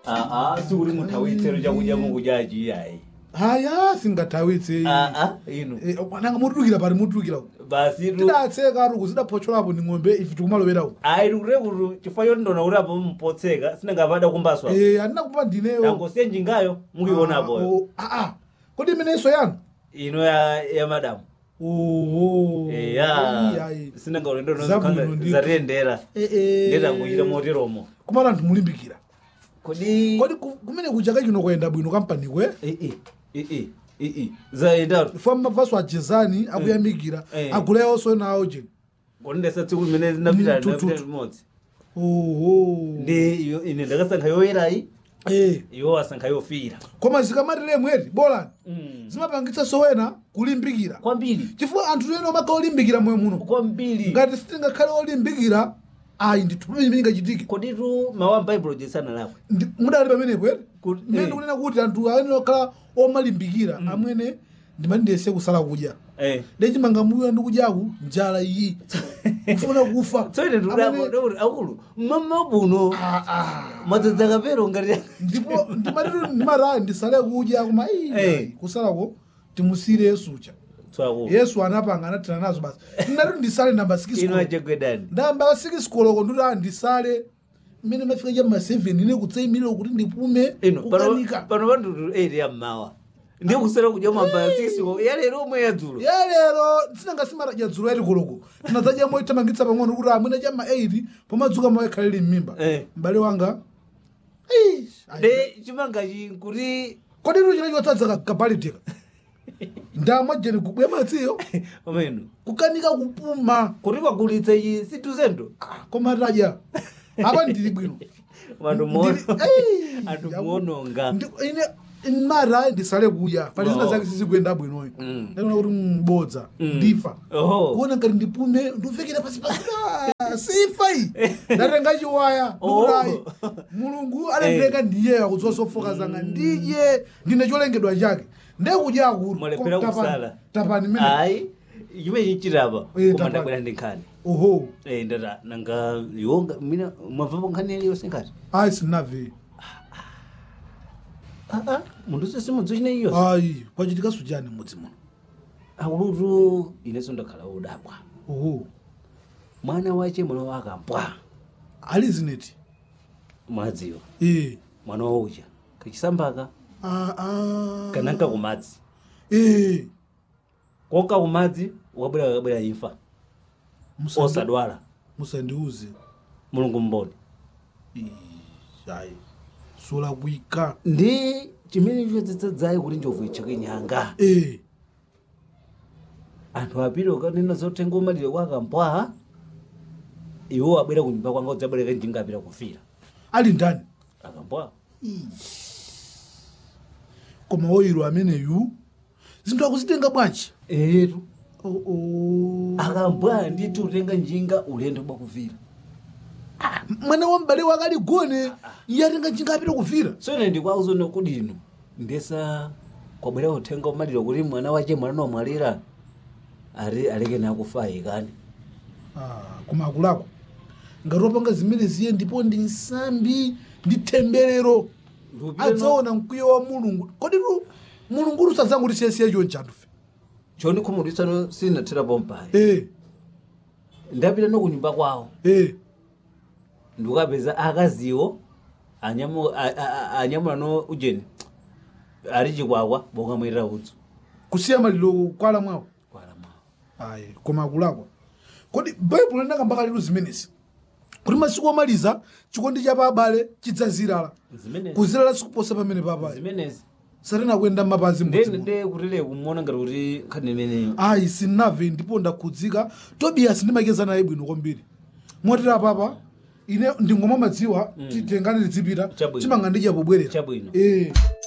aa sikuti muthawitsero chakudya mukudyachi iyayi haya singathawitse aa inu nanga mutulukira pati mutulukira basi tu tidatseka atuku zidaphotcholapo ni ng'ombe ife tikumaloweraku ayi tikutekutu chifukwa choti ndona kuti apo mpotseka sinangapanda kumbaswa Eh, andina kupa ndineyo angosiya njingayo mukionapo aa kodi imenenso yanu ino ya ya madamu oho eya sinangaulendo Zabwino ndithu. zatiyendera ndetangochita moteromo kumala anthu mulimbikira kodi kodi ku- kumene kuchaka chino kuyenda bwino kampanikwe ii ii ii zayendatu fo mavaso ajezani akuyamikira Eh. aguleyonso nawo jeni kodi ndesa tsiku limene zinapita Mm, tututu. napita limodzi oho ndi iyo- ine ndakasankha yoyerayi Eh, iwo wasankha yofira koma zikamatire mweti bolani Mm. zimapangitsa sowena kulimbikira kwambiri chifukwa anthu ena omaka olimbikira moyo muno kwambiri ngati sitingakhale olimbikira ayi ndithu pamene imene ingachitike koditu mawu a baibulo jesana lakwe Ndi- mudali pamenepo ere Kuti- mmene eh. ndikunena kuti anthu ayenera okhala omalimbikira amwene ndimandiyese kusala kudya eh ndechimanga mbuyo ndikudyaku njala iyi kufuna kufa tsoine Amene- ndikuti akulu mama buno Ah, ah. madzadza kapero ngati ndipo ndimatitu ndimati ndisale kudya koma Eh. iyi kusalako timusire yesucha tswakulu yesu anapanga anathana nazo basi ndinati ndisale namba ino 6 achegwedani ndamba 6 koloko ndikuti ah ndisale mmene mafika cha ma 7 ine kutsayimire kuti ndipume ino pano kukanika pano pandutu 8 ya mmawa ndiye kusera kudya mamba 6 ya lero omwe yadzulo ya lero tinangasimara dzulo yati koloko tinadzadya moitamangitsa pang'ono kuti amwene cha ma 8 pomadzuka moyekhalire m'mimba Eh. m'bale wanga Eish, ayi. de chimangachi kuti kodi inu china chotsadza kapaliteka ndamwa jeni kubwe madziyo omeno kukanika kupuma kuti pagulitsa ichi situzendo koma tadya apa ndili bwino vantu Ndili- Ei, anthu yaku- muononga Ndi- ine mara ndisale kudya pali zina Oh. zake sizikuyenda bwinoyo Mm. ndaona kuti mbodza Mm. ndifa oho kuona ngati ndipume nduvekera pasi pasi Ah, sifa iyi ndatenga chiwaya Oh. ndikutayi mulungu alendereka ndiye akudzosofoka zanga ndidye ndine cholengedwa chake ndekudya akulu Mwalephera Koma tapani- kusala. tapani mene ayi chimene chichitapa Eh, koma tapani. ndabwera ndi nkhani oho Eh, ndata nanga yonga mina mwabvapo nkhani iliyonse ngati ayi sinave aa munthu sese mudzo chine iyo ayi kwachitika sujani mudzi muno akulutu inenso ndakhala wodabwa oho mwana wache mwana wakambwa alizineti mwadziwa ee mwana waucha kachisambaka Ah, ah. kananka kumadzi ee koka kumadzi wakabwera kakabwera imfa Musandi- osadwala musandiuze mulungu mboni Ih, ayi solakwika ndi chimene chodzadzayi kuti njovu icheke nyanga ee anthu apiri ukanena zotenga umalire kwa akambwa iwo abwera ku nyumba kwanga udzabwereka njinga apita kufira ali ndani akambwa koma woyiro ameneyu zinthu akuzitenga bwanji etu Oh, oh. akambwa nditi utenga njinga ulendo bwakuvira mwana wa m'bale wake aligone iye atenga njinga apita kuvira so ine ndikwauza kuti ino ndesa kwabwera uthenga umalire kuti mwana wache mwana nomwalira ari aleke nakufa ikani Ah, koma akulako ngati wapanga zimene ziye ndipo ndi nsambi ndi temberero adzaona mkwiyo wa mulungu kodi tu mulungu usadzanguti siyesiye chonchanufe choni khumudwisano sinatherapo mpayi ee ndapita no kunyumba kwawo ee ndikukapeza akaziwo anyamu- a- a- a- anyamula no ujeni ali chikwakwa bokamwetera udzu kusiya maliro kwala mwawo kwala mwawo ayi koma akulakwa kodi baibulo linakambaka lero zimenezi kuti masiku omaliza chikondi cha pa abale chidzazirala zimenezi kuzirala sikuposa pamene pa abale zimenezi satena kuyenda mapazi nde mmodzi nde kutile kumuona ngati kuti nkhani imeneyo ayi sinave ndipo ndakhudzika tobiyasi ndimakeza naye bwino kwambiri motera papa ine ndingoma madziwa Mm. titengane tidzipita Chabwino. chimanga ndi chapobwerera Chabwino. ee